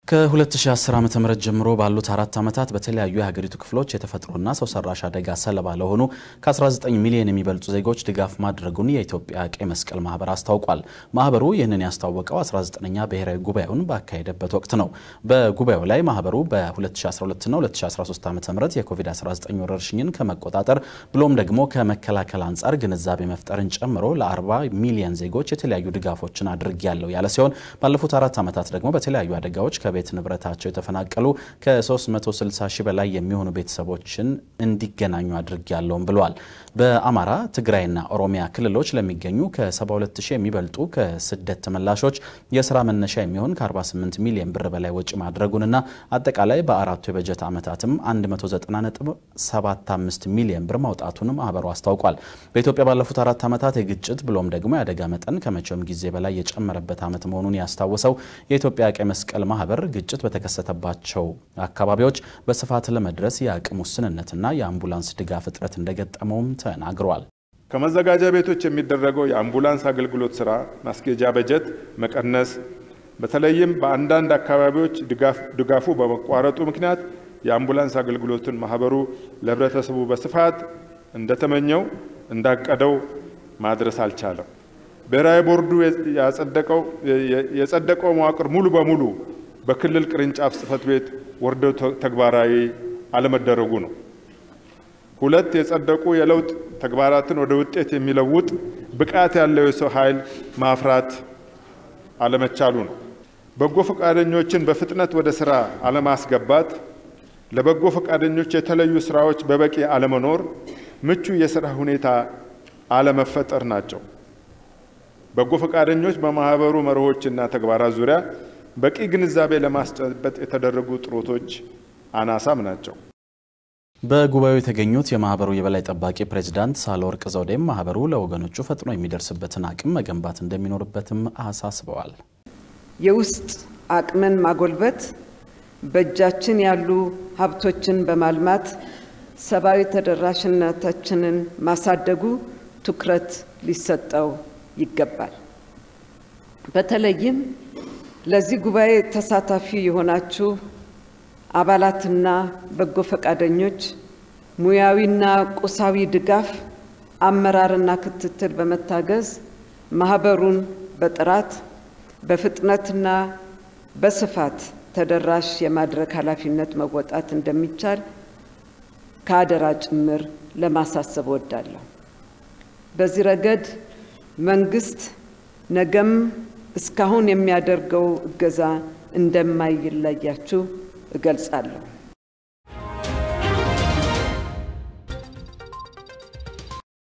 ከ2010 ዓ ም ጀምሮ ባሉት አራት ዓመታት በተለያዩ የሀገሪቱ ክፍሎች የተፈጥሮና ሰው ሰራሽ አደጋ ሰለባ ለሆኑ ከ19 ሚሊዮን የሚበልጡ ዜጎች ድጋፍ ማድረጉን የኢትዮጵያ ቀይ መስቀል ማህበር አስታውቋል። ማህበሩ ይህንን ያስታወቀው 19ኛ ብሔራዊ ጉባኤውን ባካሄደበት ወቅት ነው። በጉባኤው ላይ ማህበሩ በ2012ና 2013 ዓ ም የኮቪድ-19 ወረርሽኝን ከመቆጣጠር ብሎም ደግሞ ከመከላከል አንጻር ግንዛቤ መፍጠርን ጨምሮ ለ40 ሚሊዮን ዜጎች የተለያዩ ድጋፎችን አድርጌያለሁ ያለ ሲሆን ባለፉት አራት ዓመታት ደግሞ በተለያዩ አደጋዎች ቤት ንብረታቸው የተፈናቀሉ ከ360 ሺህ በላይ የሚሆኑ ቤተሰቦችን እንዲገናኙ አድርጌያለሁም ብለዋል። በአማራ ትግራይና ኦሮሚያ ክልሎች ለሚገኙ ከ72 ሺህ የሚበልጡ ከስደት ተመላሾች የስራ መነሻ የሚሆን ከ48 ሚሊዮን ብር በላይ ወጪ ማድረጉንና አጠቃላይ በአራቱ የበጀት ዓመታትም 190.75 ሚሊዮን ብር ማውጣቱን ማህበሩ አስታውቋል። በኢትዮጵያ ባለፉት አራት ዓመታት የግጭት ብሎም ደግሞ የአደጋ መጠን ከመቼውም ጊዜ በላይ የጨመረበት ዓመት መሆኑን ያስታወሰው የኢትዮጵያ ቀይ መስቀል ማህበር ግጭት በተከሰተባቸው አካባቢዎች በስፋት ለመድረስ የአቅም ውስንነትና የአምቡላንስ ድጋፍ እጥረት እንደገጠመውም ተናግረዋል። ከመዘጋጃ ቤቶች የሚደረገው የአምቡላንስ አገልግሎት ስራ ማስኬጃ በጀት መቀነስ፣ በተለይም በአንዳንድ አካባቢዎች ድጋፉ በመቋረጡ ምክንያት የአምቡላንስ አገልግሎትን ማህበሩ ለህብረተሰቡ በስፋት እንደተመኘው እንዳቀደው ማድረስ አልቻለም። ብሔራዊ ቦርዱ የጸደቀው መዋቅር ሙሉ በሙሉ በክልል ቅርንጫፍ ጽህፈት ቤት ወርዶ ተግባራዊ አለመደረጉ ነው። ሁለት የጸደቁ የለውጥ ተግባራትን ወደ ውጤት የሚለውጥ ብቃት ያለው የሰው ኃይል ማፍራት አለመቻሉ ነው። በጎ ፈቃደኞችን በፍጥነት ወደ ስራ አለማስገባት፣ ለበጎ ፈቃደኞች የተለዩ ስራዎች በበቂ አለመኖር፣ ምቹ የስራ ሁኔታ አለመፈጠር ናቸው። በጎ ፈቃደኞች በማህበሩ መርሆችና ተግባራት ዙሪያ በቂ ግንዛቤ ለማስጨበጥ የተደረጉ ጥረቶች አናሳም ናቸው። በጉባኤው የተገኙት የማህበሩ የበላይ ጠባቂ ፕሬዚዳንት ሳህለወርቅ ዘውዴም ማህበሩ ለወገኖቹ ፈጥኖ የሚደርስበትን አቅም መገንባት እንደሚኖርበትም አሳስበዋል። የውስጥ አቅምን ማጎልበት፣ በእጃችን ያሉ ሀብቶችን በማልማት ሰብአዊ ተደራሽነታችንን ማሳደጉ ትኩረት ሊሰጠው ይገባል። በተለይም ለዚህ ጉባኤ ተሳታፊ የሆናችሁ አባላትና በጎ ፈቃደኞች ሙያዊና ቁሳዊ ድጋፍ፣ አመራርና ክትትል በመታገዝ ማህበሩን በጥራት በፍጥነትና በስፋት ተደራሽ የማድረግ ኃላፊነት መወጣት እንደሚቻል ከአደራ ጭምር ለማሳሰብ እወዳለሁ። በዚህ ረገድ መንግስት ነገም እስካሁን የሚያደርገው እገዛ እንደማይለያችሁ እገልጻለሁ።